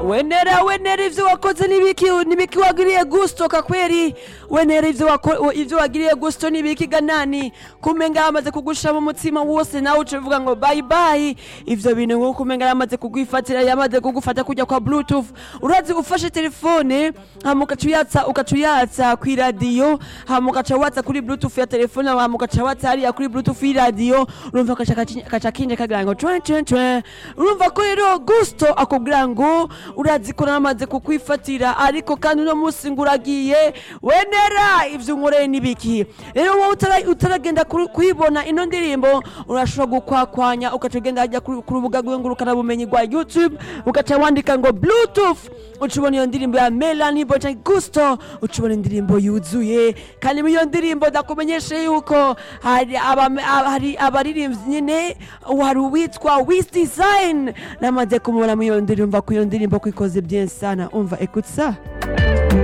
wenera wenera ivyo wakoze nibiki nibiki wagiriye gusto kakweri wenera ivyo wako ivyo wagiriye gusto nibiki ganani kumenga yamaze kugusha mu mutima wose nawe ucuvuga ngo bye bye ivyo bintu ngo kumenga yamaze kugwifatira yamaze kugufata kujya kwa bluetooth urazi ufashe telefone hama ukacuyatsa ukacuyatsa kwi radio hama ukaca watsa kuri bluetooth ya telefone hama ukaca watsa hariya kuri bluetooth y'iradiyo urumva kaca kaca kinje kagira ngo twe twe twe urumva ko rero gusto akubwira ngo urazi ko namaze kukwifatira ariko kandi uno munsi ngo uragiye wenera ivyo unkoreye nibiki rero wowe utara- utaragenda kuri- kuyibona ino ndirimbo urashobora gukwakwanya ugaca ugenda hajya ku ku rubuga rw'ingurukanabumenyi rwa youtube ugaca wandika ngo bluetooth uca ubona iyo ndirimbo ya melanie boca gusto uca ubona indirimbo yuzuye kandi muri iyo ndirimbo ndakumenyeshe yuko hari abame- aba- hari abaririmbyi nyine hari uwitwa wis design namaze kumubona muri iyo ndirimbo ko iyo ndirimbo ko ikoze bien sana umva écoute ça